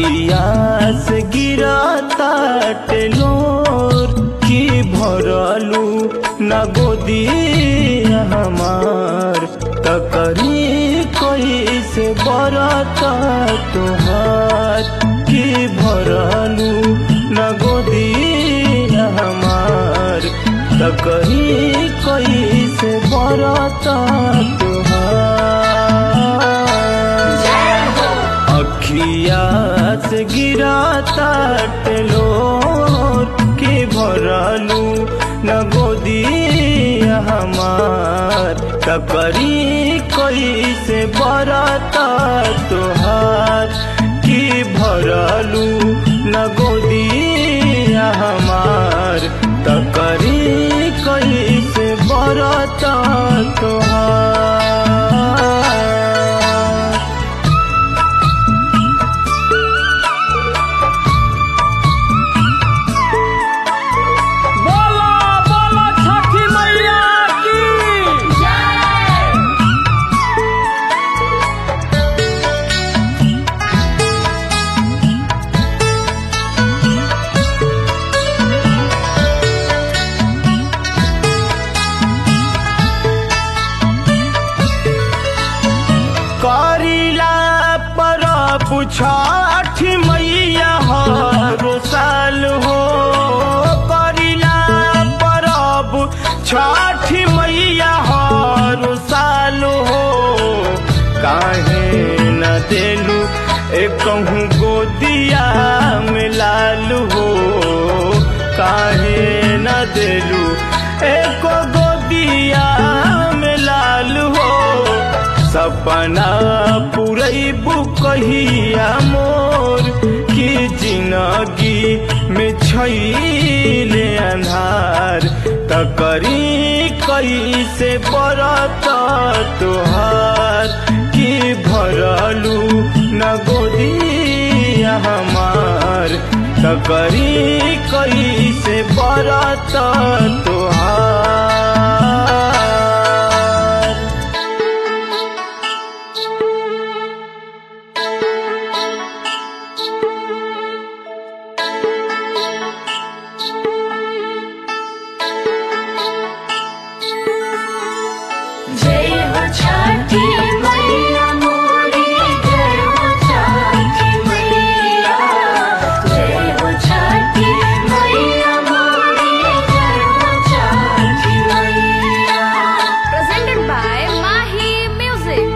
अखिया से गिरता टेलोर की भरलू न गोदी हमार तकरी कोई से बरता तुहार की भरलू न गोदी हमार तकरी कोई से बरता तुहार अखिया से गिराता टेलोर के भरलू न गोदी हमार तकरी कोई से बरता तोहार की भरलू न गोदी हमार तकरी कोई से बरता तोहार बोला बोला छठी मैया की करिला पर पुछठ मैया हरो साल हो करिला परब छठ मैया हरो साल हो काहे न देलू कहूँ गोदिया में लाल हो काहे न देलू एको गोदिया में लाल हो सपना पुरैबू कहिया मोर की जिंदगी में छैले अन्हार तकरी कैसे बरत तोहार की भरलू न गोदिया हमार तकरी कैसे बरत तोहार जय हो छठी मैया मोरी जय हो छठी मैया जय हो छठी मैया मोरी जय हो छठी मैया presented by Mahi Music.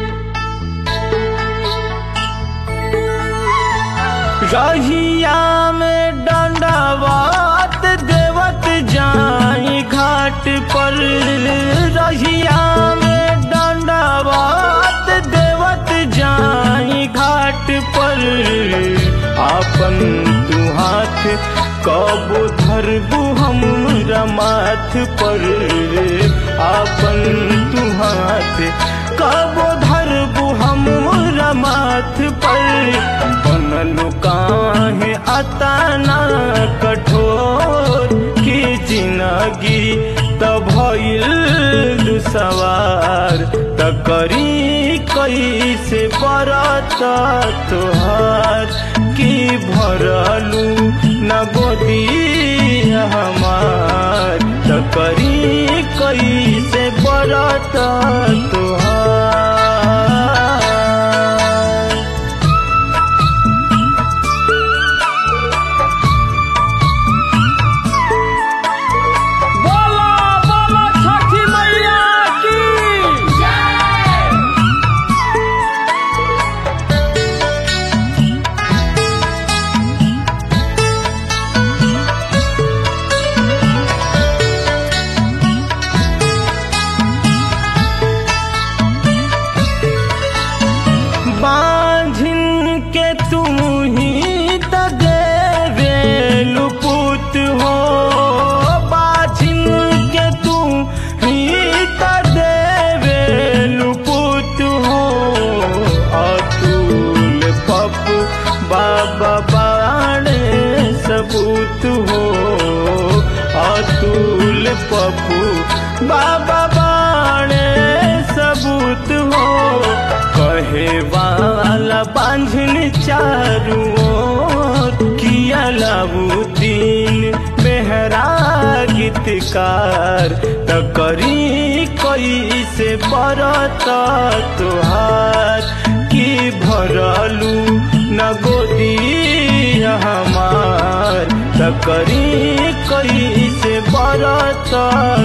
रहिया में डंडावत देवत जाई घाट पर रहिया में डंडावत देवत जाई घाट पर आपन तू हाथ कब धरबू हम माथ पर आपन तू हाथ कब धरबू हम माथ पर बनलू काहे अतना कठोर की जिंदगी तब भइल सवार तकरी कैसे बरत तोहार की भरलू न गोदी हमार तकरी कैसे बरत तोहार बोला बोला छठी मैया की बांझिन के तुम ही त देवेलु पुत हो बाझिन के तुम ही त देवेलु पुत हो अतुल पप्पू बाबा बाणे सबूत हो अतुल पप्पू बाबा बाणे सबूत हो कहे वाला बांझन चारू ओर किया लाबुद्दीन मेहरा गीतकार त करी कई से बरत तुहार की भरलू न गोदी हमार त करी कई से बरत